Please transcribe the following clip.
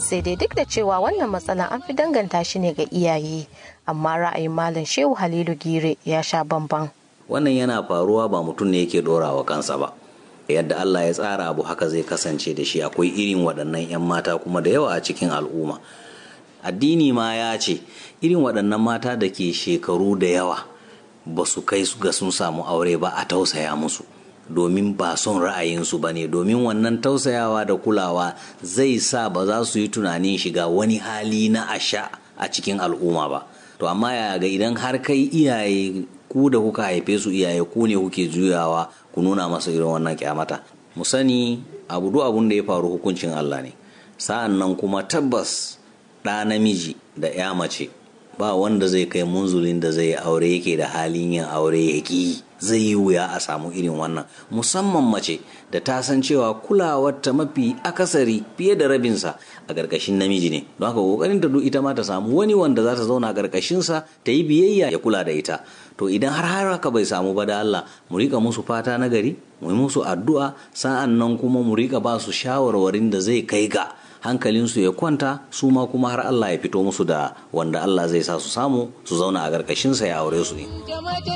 sai dai duk da cewa wannan matsala an fi danganta shi ne ga iyaye amma ra'ayin malam shehu halilu gire ya sha bamban wannan yana faruwa ba mutum ne yake dorawa kansa ba yadda Allah ya tsara abu haka zai kasance da shi akwai irin waɗannan 'yan mata kuma da yawa a cikin al'umma addini ma ya ce irin waɗannan mata da ke shekaru da yawa ba su kai su ga sun samu aure ba a tausaya musu domin ba son ra'ayinsu ba ne domin wannan tausayawa da kulawa zai sa ba za su yi tunanin shiga wani hali na asha a cikin al'umma ba to amma ya ga idan har kai iyaye ku da kuka haife su iyaye ku ne kuke juyawa ku nuna masa irin wannan kyamata mu sani abu duk abun da ya faru hukuncin Allah ne sa'an nan kuma tabbas ɗa namiji da ya mace ba wanda zai kai munzulin da zai aure yake da halin yin aure ya ƙi zai yi wuya a samu irin wannan musamman mace da ta san cewa kulawarta mafi akasari fiye da rabinsa a ƙarƙashin namiji ne don haka ƙoƙarin ta duk ita ma ta samu wani wanda za ta zauna a ƙarƙashinsa ta yi biyayya ya kula da ita to idan har har haka bai samu ba da Allah mu rika musu fata na gari mu yi musu addu'a sa'an nan kuma mu rika ba su shawarwarin da zai kai ga hankalinsu ya kwanta su ma kuma har Allah ya fito musu da wanda Allah zai sa su samu su zauna a ƙarƙashinsa ya aure su ne.